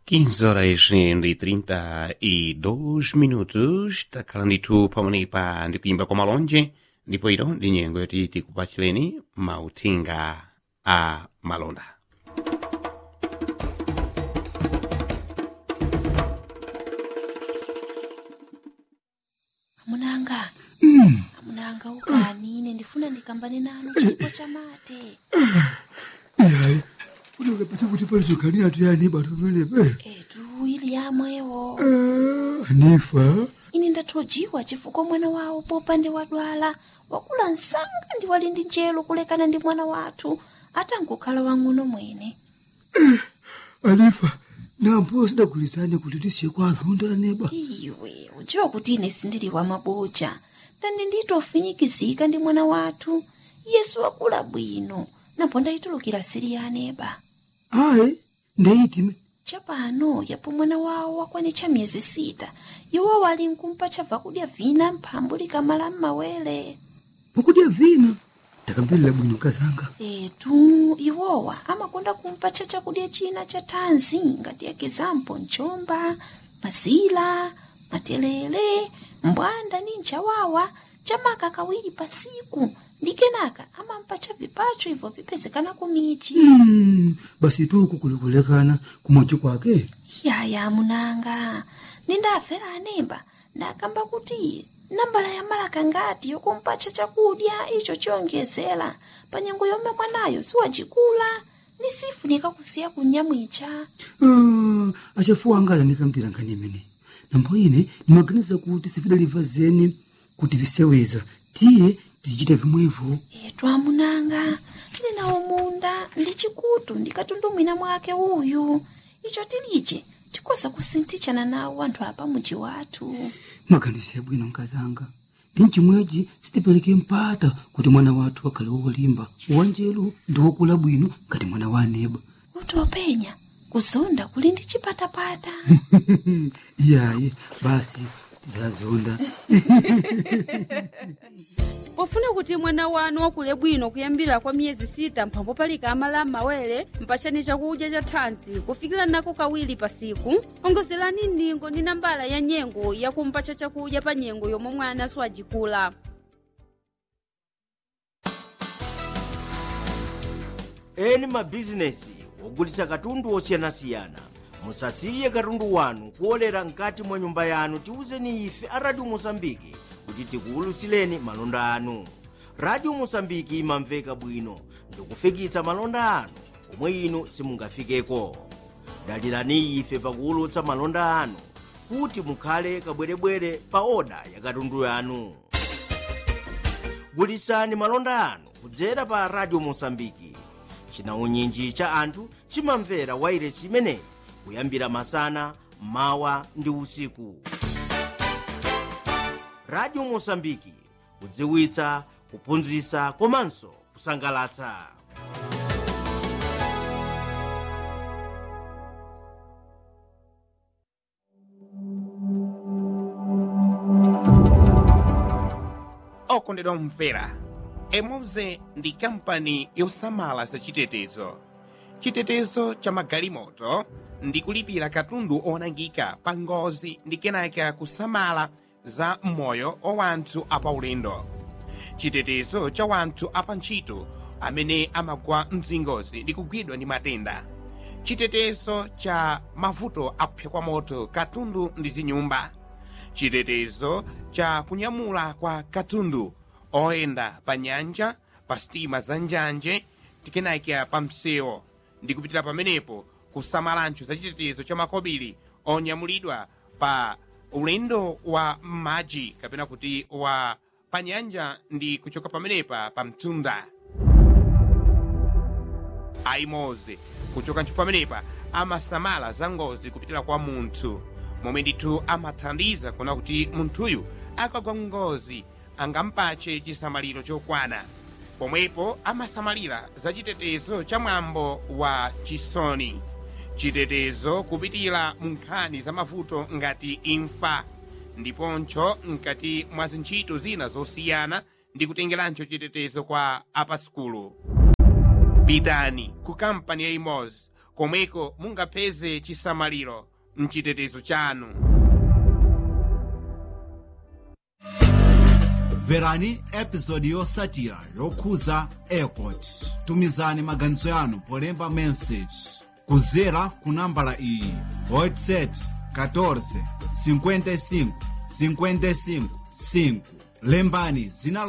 15 horas e 32 minutos takhala ndithu pamenepa ndi kuyimba kwa malonje ndipo ino ndi nyengo yoti tikupachireni mauthenga a malonda amunanga amunanga ukani ine ndifuna ndikambane nanu chipo cha mate yayi funeka pete kuti palizokhanira tuyani batu pamenepe etu ili yamwewo anifa ine ndathojiwa chifukwa mwana wawo popande wadwala wakula msanga ndi wali ndi njelo kulekana ndi mwana wathu atangokhala wang'ono mwene anifa nampo sidagulizane kuti tisiye kwa azonda aneba iwe udziwa kuti ine sindili wa maboja ndandi nditofinyikizika ndi mwana wathu yesu wakula bwino napo ndayitulukira siri ya aneba ayi ndeyitime chapano yapo mwana wawo wakwanitcha miyezi sita iwo wali nkumpa chabva kudya vina mphambu likamala m'mawere pokudya vina ndakambirira bwino kazanga etu iwowa amakonda kumpatcha chakudya china cha thanzi ngati ekizampo mchomba mazila matelele mbwanda ni nchawawa chamaka kawiri pasiku ndi kenaka amampatcha vipacho ibvo vipezekana kumichi Mm, basi tuku kulikulekana kumochi kwake yaya munanga nindafera anemba ndakamba kuti nambala ya malaka ngati yokumpatcha chakudya icho chiyonjezera pa nyengo yomwe mwanayo siwacikula ni sifunika kusiya kunyamwicha Ah, achafuwa anga alanikampira nkhani imene nambo ine ndimaganiza kuti sifidaliva zeni kuti viseweza tiye tizichita vimwevo etu amunanga tili nawo munda ndi chikutu ndikatundumwina mwake uyu icho tilije tikoza kusinthichana nawo anthu apa muji wathu maganizo yabwino nkazanga ndi mchimwechi sitipereke mpata kuti mwana wathu akhale wolimba wanjelu ndi wokula bwino ngati mwana wa aneba kuti openya kuzonda kuli ndi chipatapata iyayi basi tizazonda pofuna kuti mwana wanu wakule bwino kuyambira kwa miyezi sita mphambo palika amala m'mawere mpachani chakudya cha thanzi kufikira nako kawiri pasiku ongozerani ndingo ndi nambala ya nyengo yakumpacha chakudya pa nyengo yomwe mwana siwajikula eni mabhizinesi ogulitsa katundu osiyanasiyana musasiye katundu wanu kuolera mkati mwa nyumba yanu tiwuzeni ife a radio mosambiki kuti tikuwulutsireni malonda anu radio mosambiki imamveka bwino ndikufikitsa malonda anu omwe inu simungafikeko dalirani ife pakuwulutsa malonda anu kuti mukhale kabwerebwere pa oda ya katundu yanu gulitsani malonda anu kudzera pa radio mosambiki chinaunyinji cha anthu chimamvera wairesi imeneyi kuyambira masana mawa ndi usiku radio mosambiki kudziwitsa kuphunzitsa komanso kusangalatsa okondedwa mvera emoze ndi kampani yosamala za chitetezo chitetezo cha magalimoto ndi kulipira katundu onangika pa ngozi ndi kenaka kusamala za moyo wa wanthu apaulendo chitetezo cha wanthu apantchito amene amagwa mzingozi ndi kugwidwa ndi matenda chitetezo cha mavuto akupsa kwa moto katundu ndi zinyumba chitetezo cha kunyamula kwa katundu oyenda pa nyanja pa sitima za njanje tikenaka pa msewu ndi kupitira pamenepo kusamalancho za chitetezo cha makobiri onyamulidwa pa ulendo wa m'madzi kapena kuti wa pa nyanja ndi kuchoka pamenepa pa mtunda aimoze kuchoka ntcho pamenepa amasamala za ngozi kupitira kwa munthu momwe ndithu amathandiza kuona kuti munthuyu akagwa ngozi angampache chisamaliro chokwana pomwepo amasamalira za chitetezo cha mwambo wa chisoni chitetezo kupitira mu nkhani za mavuto ngati imfa ndiponcho mkati mwa zintchito zina zosiyana ndi kutengerancho chitetezo kwa apasukulu pitani ku kampani ya imozi komweko mungapeze chisamaliro mchitetezo chanu mverani episodi yotsatira yokhuza airport tumizani maganizo yanu polemba message kudzera ku nambala iyi whatsapp 14 55 55 5 lembani zina